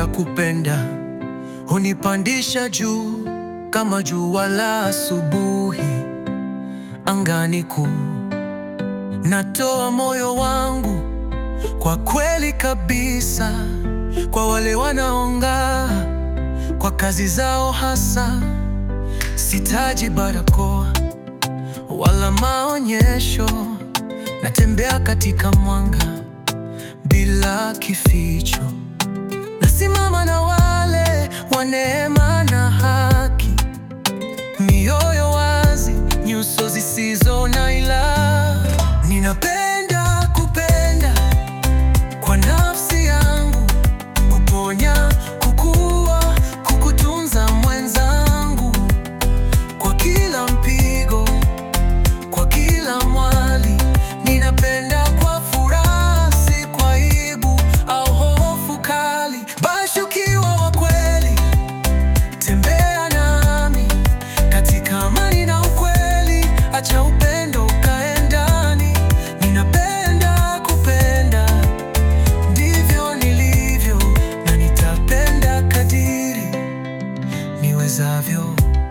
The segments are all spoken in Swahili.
Ninapenda kupenda, hunipandisha juu kama jua la asubuhi angani kuu. Natoa moyo wangu kwa kweli kabisa, kwa wale wanaong'aa kwa kazi zao hasa. Sitaji barakoa wala maonyesho, natembea katika mwanga bila kificho. Nasimama na wale wa neema na haki, mioyo wazi, nyuso zisizo na ila. Ninapenda kupenda kwa nafsi yangu, kuponya, kukua, kukutunza mwenzangu, kwa kila mpigo, kwa kila mwali. Ninapenda kwa furaha, si kwa aibu au hofu kali. Basi ukiwa wa kweli, tembea nami katika amani na ukweli, acha upendo ukae ndani. Ninapenda kupenda, ndivyo nilivyo, na nitapenda kadiri niwezavyo.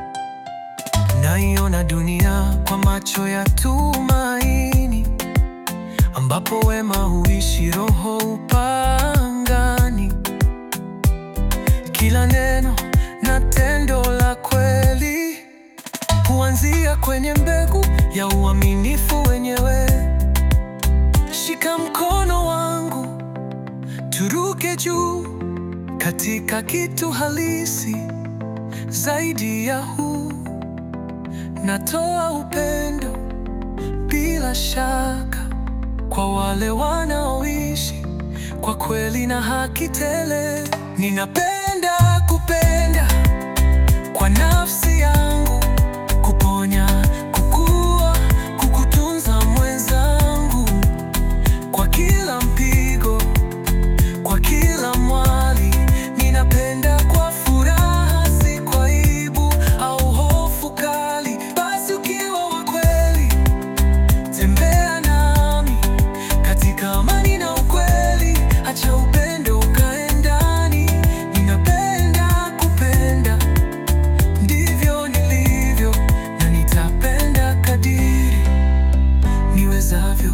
Naiona dunia kwa macho ya tumaini, ambapo wema huishi, roho upangani. Kila neno na tendo la kweli huanzia kwenye mbegu ya uaminifu wenyewe. Shika mkono wangu, turuke juu katika kitu halisi zaidi ya huu. Natoa upendo bila shaka kwa wale wanaoishi kwa kweli na haki tele. Ninapenda kupenda kwa nafsi yangu, kuponya, kukua, kukutunza mwenzangu, kwa kila mpigo, kwa kila mwali. Ninapenda kwa furaha, si kwa aibu au hofu kali. Basi ukiwa wa kweli, tembea nami katika amani na ukweli, acha upendo ukae ndani. Ninapenda kupenda, ndivyo nilivyo, na nitapenda kadiri niwezavyo.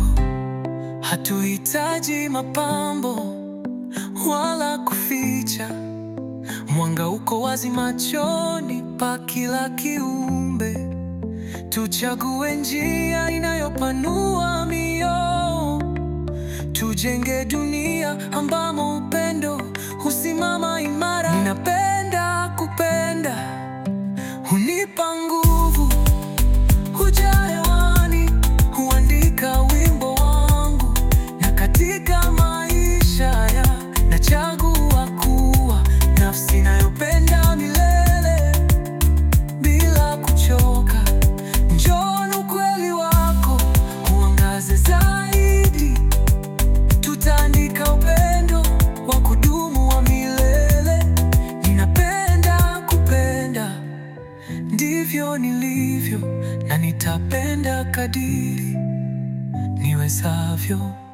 Hatuhitaji mapambo wala kuficha, mwanga uko wazi machoni pa kila kiumbe. Tuchague njia inayopanua mioyo, tujenge dunia ambamo upendo husimama imara. Ninapenda kupenda, hunipa nguvu, hujaa hewani, huandika wimbo wangu, na katika maisha ya nachagua kuwa nafsi inayopenda milele bila kuchoka. Njoo na ukweli wako uangaze zaidi, tutaandika upendo wa kudumu wa milele. Ninapenda kupenda, ndivyo nilivyo, na nitapenda kadiri niwezavyo.